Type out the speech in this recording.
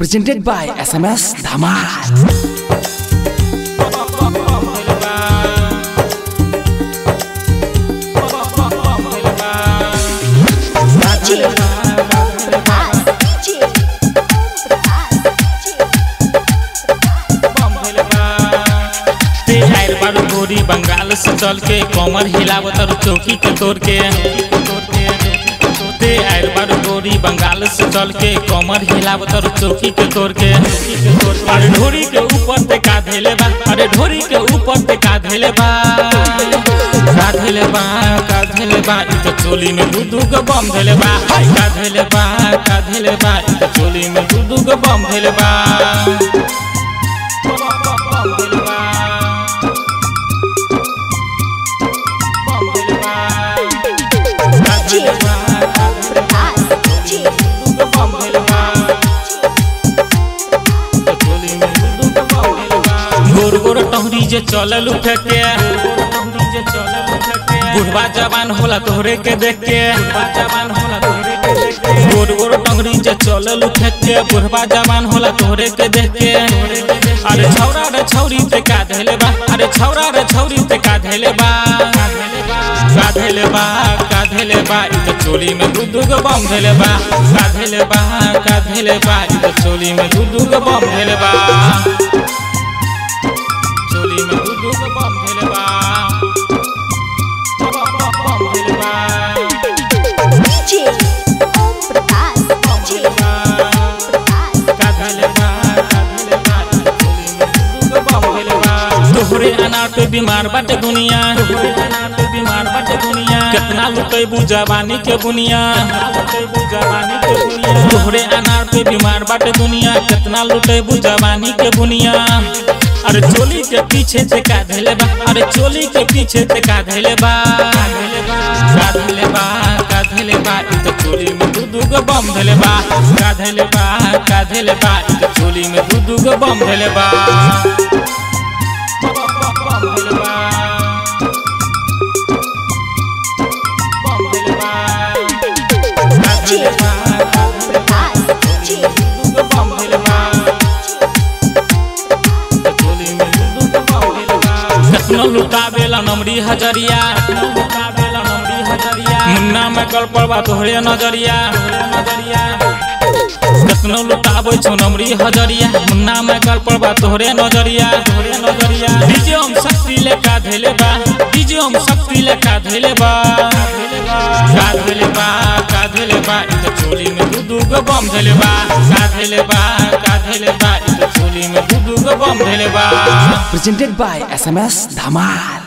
Presented by SMS Dhamal. ते आइल बारू गोरी बंगाल से चल के कमर हिलावत और चौकी के तोड़ के ते आइल बारू गोरी बंगाल से चल के कमर हिलावत और चौकी के तोड़ के अरे ढोरी के ऊपर ते का धैले बा अरे ढोरी के ऊपर ते का धैले बा का धैले बा का धैले बा इ तो चोली में दू दू गो बम धैले बा हाय का धैले बा का धैले बा इ तो चोली में दू दू गो बम धैले बा गोर गोर टहरी जे चलल उठे के बुढ़वा जवान होला तोहरे के देख के गोर गोर टंगरी जे चलल उठे के बुढ़वा जवान होला तोहरे के देख के अरे छौरा रे छौरी ते का धैले बा अरे छौरा रे छौरी ते का धैले बा का धैले बा का धैले बा इ तो चोली में दू दू गो बम धैले बा का धैले बा का धैले बा इ तो चोली में दू दू गो बम धैले बा चोली में दू दू गो बम धैले बा बम धैले बा तोहरे अनार पे बीमार बाटे दुनिया बीमार बाटे दुनिया कितना लुटेबू जवानी के बुनिया तोहरे अनार पे बीमार बाटे दुनिया कितना लुटेबू जवानी के बुनिया अरे चोली के पीछे से का धैले बा अरे चोली के पीछे से का धैले बा का धैले बा का धैले बा इ तो चोली में दू दू गो बम धैले बा का धैले बा का धैले बा इ तो चोली में दू दू गो बम धैले बा बम धैले बा बम धैले बा का धैले बा दू गो बम धैले बा कखनो लुटावेला नमरी हजरिया मुन्ना में कल पड़वा तोहरे नजरिया कखनो लुटाबै छौ नमरी हजरिया मुन्ना में कल पड़वा तोहरे नजरिया तोहरे नजरिया डीजे हम शक्ति लेका धैले बा डीजे हम शक्ति लेका धैले बा का धैले बा का धैले बा इ तो चोली में दू दू गो बम धैले बा का धैले बा का धैले बा इ तो चोली में दू दू गो बम धैले बा Presented by SMS Dhamal.